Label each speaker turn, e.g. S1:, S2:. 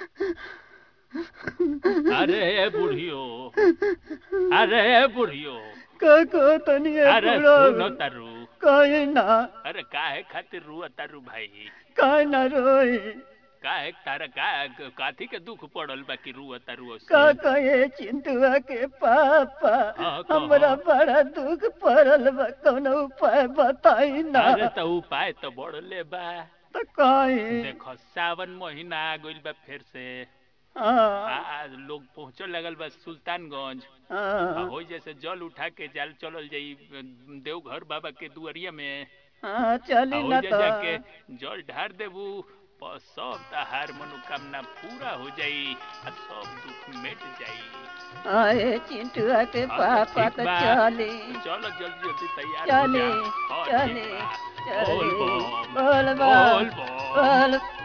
S1: अरे बुढ़ियो अरे बुढ़ियो
S2: का को तनी
S1: अरे सुनो तारू
S2: कहे ना
S1: अरे काहे खातिर रुआ तारू भाई
S2: कहे ना रोई
S1: काहे तारा का काथी के दुख पड़ल बा कि रुआ तारू
S2: का
S1: से
S2: कहे चिंटुआ के पापा
S1: हाँ, कहो।
S2: हमरा बड़ा दुख पड़ल बा कौनो उपाय बताई ना
S1: अरे तो उपाय तो बढ़ले बा
S2: तो कहे
S1: देखो सावन महीना आ गइल बा फिर से आ,
S2: हाँ
S1: आ, लोग पहुंचे लगल बा सुल्तानगंज आ,
S2: हाँ
S1: हो जैसे जल उठा के जाल चलल जाई देवघर बाबा के दुआरिया में
S2: हाँ चली
S1: आ,
S2: ना
S1: हो जा
S2: तो
S1: जाके जल ढार देबू प- सब तहार मनोकामना पूरा हो जाई आ सब दुख मिट जाई
S2: आए चिंटुआ के
S1: हाँ, तो
S2: पापा
S1: ठीक
S2: तो
S1: बा।
S2: चले
S1: चलो जल्दी जल्दी तैयार हो
S2: चले
S1: जा हाँ,
S2: चले
S1: ठीक बा।
S2: चले
S1: बोल बम
S2: बोल
S1: बोल
S2: बम
S1: बम
S2: बोल